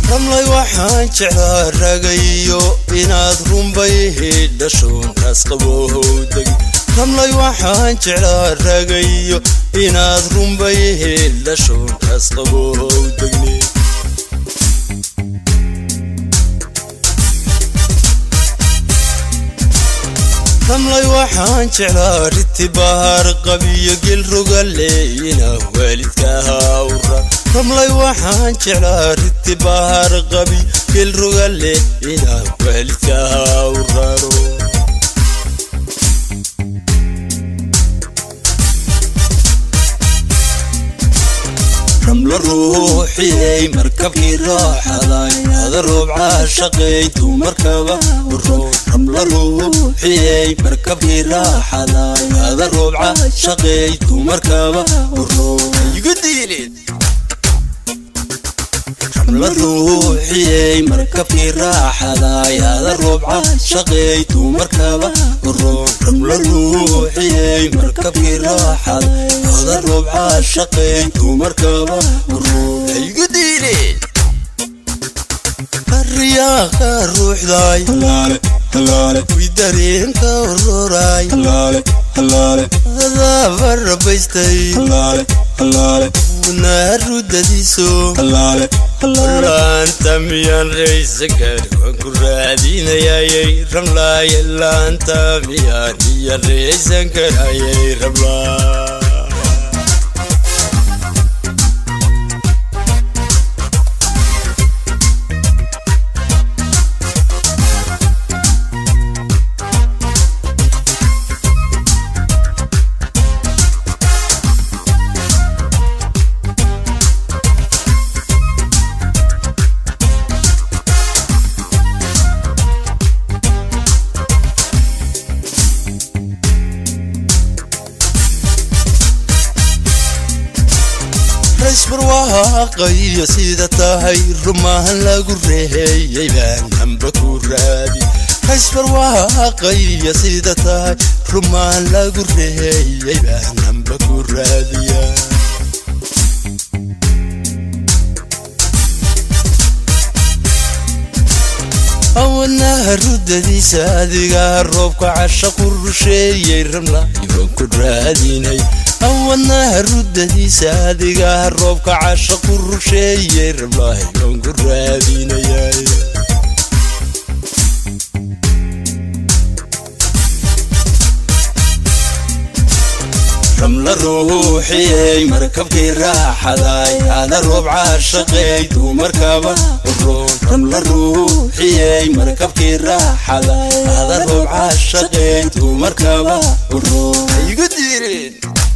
ramlay waxaan jeclaa ragayo inaad runbay hidhashoon raasqabowdegi ramlay waxaan jeclaa ragayo inaad runbay hidhashoon raasqabowdegne ramlay waxaan jeclaa riti bahar qabiyo gel rogale inaa waalidka hawra ramlay waxaan jeclaa riti bahar qabiyo gel rogale inaa waalidka hawraro ramla ruuxiyey markabkii raaxaday hada roobca shaqay dumarkaba ramla ruuxiyey markabkii raaxaday hada roobca shaqay dumarkaba igu diilin ramla ruuxiyey markabkii raaxaday hada roobca shaqay dumarkaba ramla ruuxiyey markabkii raaxaday hada roobca shaqay dumarkaba igu diilin riyaaqa ruuxday wi dareenka ururay adaaba rabaystay naarudadiiso laanta miyaan raysankar waan ku raadinayayay ramlaay laanta miyaan iya raysan karayay ramlaa raysbarwaaqayo sida tahay rumahan lagu reeheyey baan hamba ku raadi raysbarwaaqayo sida tahay rumahan lagu reeheyey baan hamba ku raadiya awanaha rudadiisa adigaa roobka casha ku rusheeyey ramla ibaan ku raadinay awanaha rudadiisa adigaa roobka casha ku rusheeyey ramlahi baan ku raadinayay ramla ruuxiyey markabkii raaxaday hada roobca shaqeey dumarkaba ramla ruuxiyey markabkii raaxaday hada roobca shaqeey dumarkaba igu diirin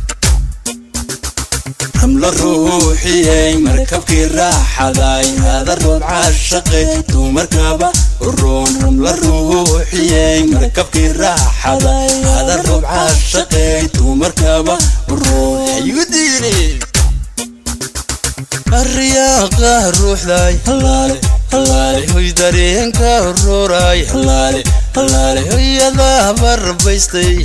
ramla ruuxiyey markabkii raaxaday hada roobca shaqeey dumarkaba uroon ramla ruuxiyey markabkii raaxaday hada roobca shaqeey dumarkaba uroon igu diirin riyaaqa ruuxday hoy dareenka ururay hoyadaaba rabaystay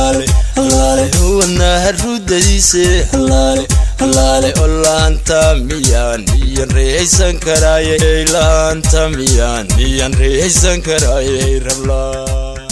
wanaha rudadiise oo laanta miyaan miyan reeysan karayay laanta miyaan miyan reeysan karayay rablaa